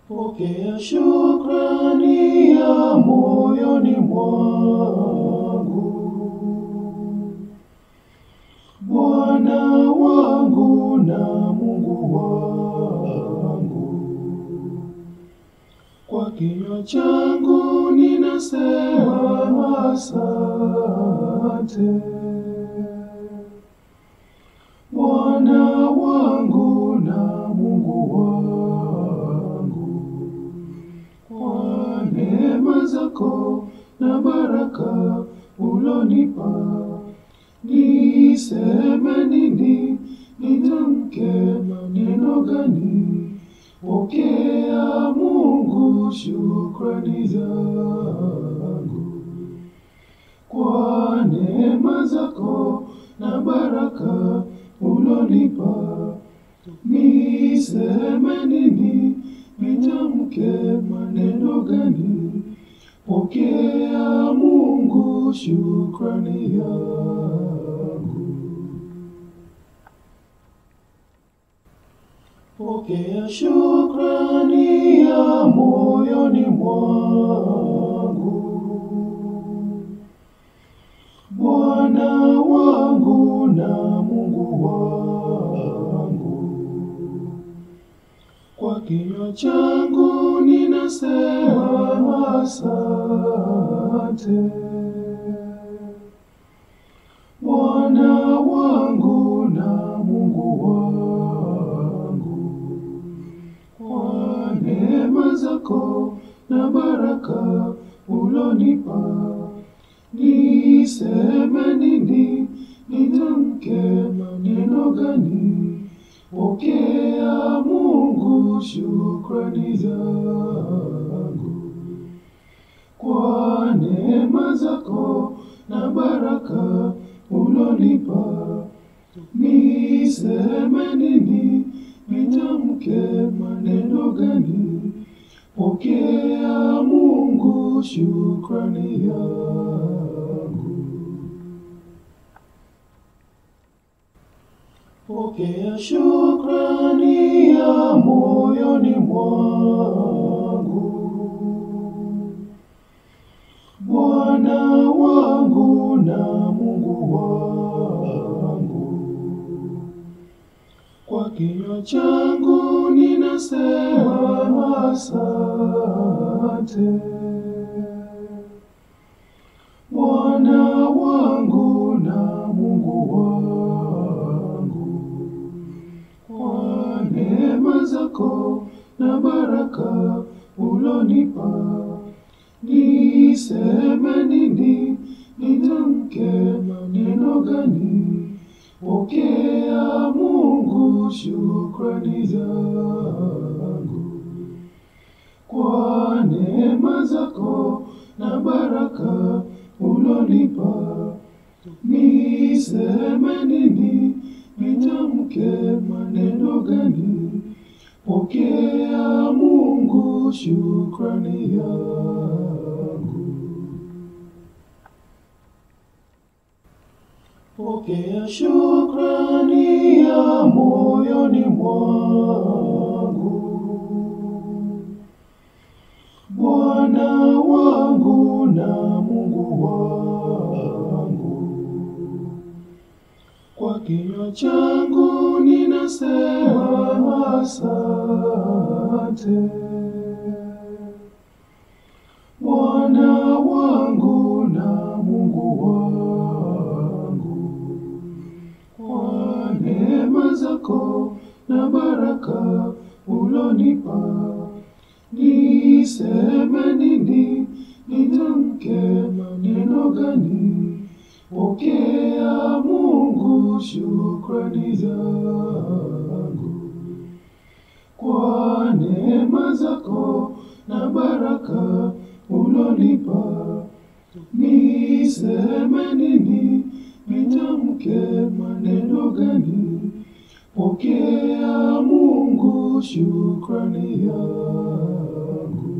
Pokea shukrani ya moyoni mwangu, Bwana wangu na Mungu wangu. Kwa kinywa changu ninasema asante, Bwana wangu na Mungu wangu, kwa neema zako na baraka ulonipa. Niseme nini? Nitamke maneno gani? Pokea Mungu shukrani zangu kwa neema zako na baraka ulonipa. Niseme nini? Nitamke maneno gani? Pokea Mungu shukrani yangu. Pokea shukrani ya moyoni mwangu, Bwana wangu na Mungu wangu. Kwa kinywa changu ninasema asante, Bwana wangu na Mungu wangu, kwa neema zako na baraka ulonipa. Niseme nini? Nitamke maneno gani? Pokea Mungu shukrani zangu kwa neema zako na baraka ulonipa. Niseme nini? Nitamke maneno gani? Pokea Mungu shukrani yangu. Pokea shukrani ya moyoni mwangu, Bwana wangu na Mungu wangu. Kwa kinywa changu ninasema asante, Bwana wangu na Mungu wangu, kwa neema zako na baraka ulonipa. Niseme nini? Nitamke maneno gani? Pokea Mungu shukrani zangu kwa neema zako na baraka ulonipa. Niseme nini? Nitamke maneno gani? Pokea Mungu shukrani yangu. Pokea shukrani ya moyoni mwangu, Bwana wangu na Mungu wangu. Kwa kinywa changu ninasema asante, Bwana wangu na Mungu wangu, kwa neema zako na baraka ulonipa. Niseme nini? Nitamke maneno gani? Pokea Mungu shukrani zangu kwa neema zako na baraka ulonipa. Niseme nini? Nitamke maneno gani? Pokea Mungu shukrani yangu.